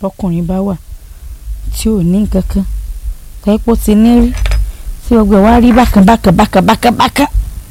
tọkùnrin bá wà tí ò ní nǹkan kan tẹ́pọ̀ ti ní rí tí ọgbẹ́ wa rí bákan bákan bákan bákan bákan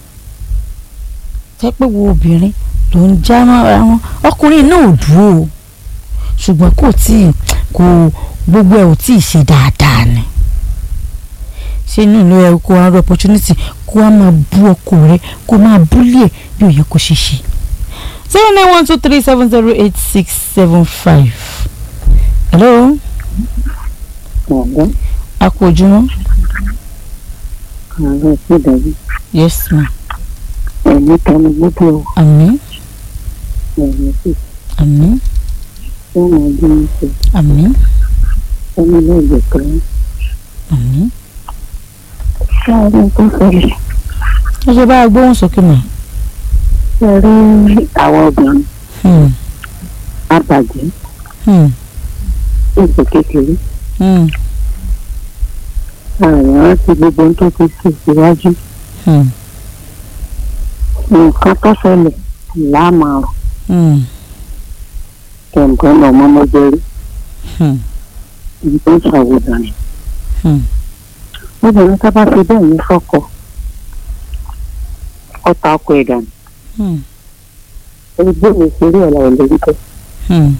tẹ́pẹ́ wo obìnrin ló ń já mọ́ra wọn ọkùnrin náà ò dúró o ṣùgbọ́n kò tí ì kò gbogbo ẹ̀ ò tí ì ṣe dáadáa ni ṣé inú ìlú ẹ kó wá rí opportunity kó wá máa bú ọkọ rẹ kó máa búlẹ̀ bí ò yẹ kó ṣe ṣe zero nine one two three seven zero eight six seven five hello ọ̀gá a kú ojúmọ́ ààrẹ ìpínlẹ̀ yes ma ẹ̀mí tẹnu gbogbo àmín ẹ̀mí sì àmín fún ọdún ìṣe àmín ẹni lóògbé kan àmín ṣáájú tó ṣẹlẹ̀ ẹ ṣe bá a gbóhùn sókè mọ́ ṣe rí àwọn obìnrin hmm àbàjẹ́ hmm ìpè kékeré hmm ààrẹ rántí gbogbo ohun tó ti ṣe síwájú hmm nǹkan tó ṣẹlẹ̀ láàmàrò hmm kẹ̀ǹkan náà mọ́mọ́jẹ́rí hmm ibi tó ń ṣàwòdàn rẹ̀ hmm obìnrin tó bá fi bẹ́ẹ̀ ní fọ́kọ ọ̀tá ọkọ ìdànù hmm ẹgbẹ́ mi ṣeré ọ̀la ìlérí tó hmm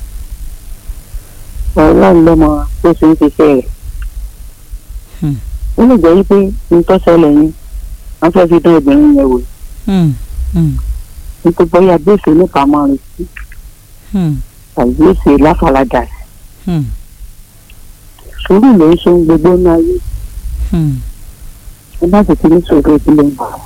ọlọ́run lọ́mọ tó ṣe ń ṣiṣẹ́ rẹ̀ Hmm. ó lè jẹ́ wípé ní tó ṣẹlẹ̀ yẹn wọ́n fẹ́ fi dán obìnrin yẹn wò hmm hmm nítorí bóyá gbèsè nípa máa rìn sí hmm tàbí gbèsè láfaradà sí hmm sùúrù ló ń ṣe ohun gbogbo ní ayé hmm ẹ bá sì ti ní sòrò ìdílé ń bọ̀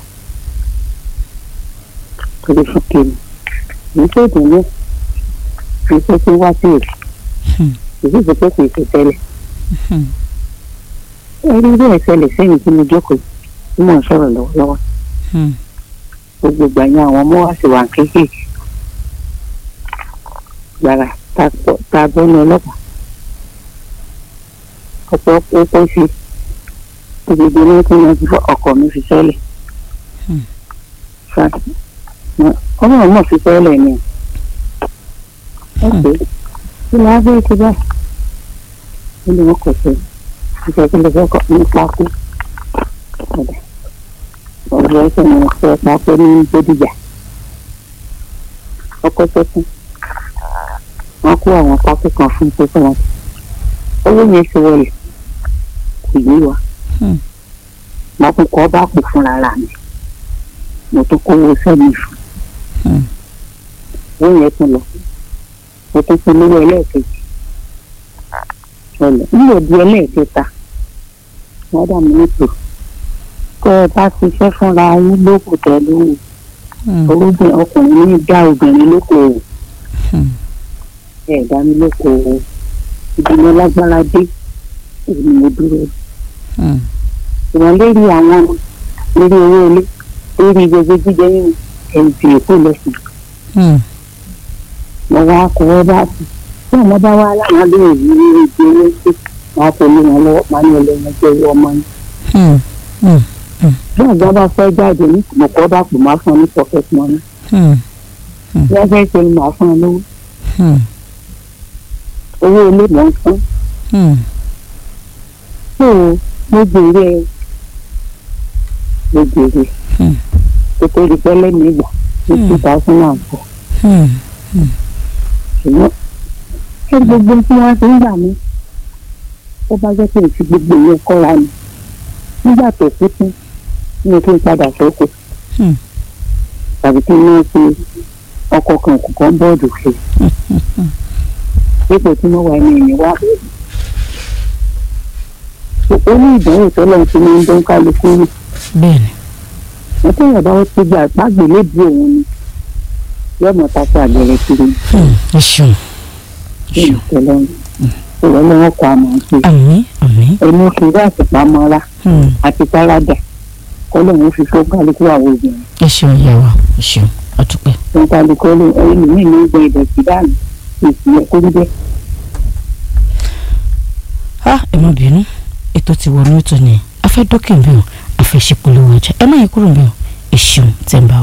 torí fún kéèmù ní tó dùn ní ní tó ti wá sí èsì Hmm. èyí ti pé kò ṣe tẹ́lẹ̀ hmm ẹ rí bẹ́ẹ̀ ṣẹlẹ̀ sẹ́yìn tí mo jókòó tí mò ń sọ̀rọ̀ lọ́wọ́lọ́wọ́ hmm gbogbo ìgbà yẹn àwọn ọmọ wa sì wà kéékèèké gbàrà tá a gbọ́ ní ọlọ́pàá ọ̀pọ̀ ọ̀pọ̀ sí gbogbo ní kí wọ́n ti fọ ọkọ̀ mi fi sẹ́lẹ̀ Hmm. ọlọ́run náà fi sẹ́lẹ̀ ni ó pé kí ni wọ́n fẹ́ ti bá kí ni wọ́n kọ̀ sí ìṣẹ́ kí ló fẹ́ kọ́ ní pákó ọ̀dà ọ̀rọ̀ ẹ̀sẹ̀ ni wọ́n fẹ́ pákó ní gbódìjà ọkọ̀ sẹ́kùn wọ́n kó àwọn pákó kan fún pé fún wọn owó yẹn ti wọlé kò yé wa Hmm. mo tún kọ́ bá pò fúnra rà mí mo tún kówó sẹ́mi fún hmm owó yẹn tún lọ mo tún fún lówó ẹlẹ́ẹ̀kejì ṣẹlẹ̀ nílò di ẹlẹ́ẹ̀kẹta wọ́n dà mí nítò kọ́ ẹ bá ṣiṣẹ́ fúnra yín lóko tẹ̀ lóhùn hmm olóògbé ọkùnrin ní dá obìnrin lóko òwò hmm ẹ̀ dá mi lóko òwò ìdùnnú lágbára dé èmi mo dúró hmm ìwọ̀n lérí àwọn lérí owó ilé lérí gbogbo jíjẹ nínú ẹ̀ǹtì èkó lẹ́sìn hmm mo wá kọ́wọ́ bá sí tí àwọn bá wá láwọn lè rí rí ibi owó sí wọn kò lè wọn lọ́wọ́ pa ní ọlọ́run jẹ́ owó ọmọ yín hmm hmm bí àgbà bá fẹ́ jáde ní mọ̀kọ́ bá pò máa fún ọ ní pocket money hmm bí wọ́n fẹ́ ṣe ni màá fún ọ lówó hmm owó ilé mọ̀ ń fún hmm tó mo gbèrè mo gbèrè Hmm. kó tó di pẹ́lẹ́ mi gbà ní Hmm. two thousand and four hmm ṣùgbọ́n ṣé gbogbo tí wọ́n ti ń gbà mí ó bá jẹ́ pé èsì gbogbo yẹn kọ́ra ni nígbà tó kú tún ní kí n padà sóko Hmm. tàbí kí n máa fi ọkọ̀ kan kọ̀ọ̀kan bọ́ọ̀dù ṣe ipò tí mo wà ní ìyẹn wá ó ní ìdánwò tó lọ́n ti máa ń dán kálukú rù bẹ́ẹ̀ni wọ́n tó yàrá ó ti gbà gbàgbé lébi òun ni yọ̀mọ̀ tako àgbẹ̀rẹ̀ kiri hmm ẹ ṣeun ẹ ní ṣeun ìtẹ́lọ́rùn ìrọ̀lọ́wọ́ kọ àmọ́ ṣe àmín àmín ẹni fi bá àtìpamọ́ra hmm àti táradà kọ́lọ́hún fi fún kálukú àwọn obìnrin ẹ ṣeun ìyá wa ẹ ṣeun àdúpẹ́. fún kálukú ẹni mi ní gbọ́ ìdọ̀tí dànù ìsìlẹ̀ kó níbẹ̀. a ẹ má bínú ètò ti wọnú ètò ni a fẹ́ dókè ń bẹ̀ ọ́ a fẹ́ ṣe polówó ọjà ẹ má yí kúrò ń bẹ̀ ọ́ ẹ ṣeun tẹ̀ ń bá wa.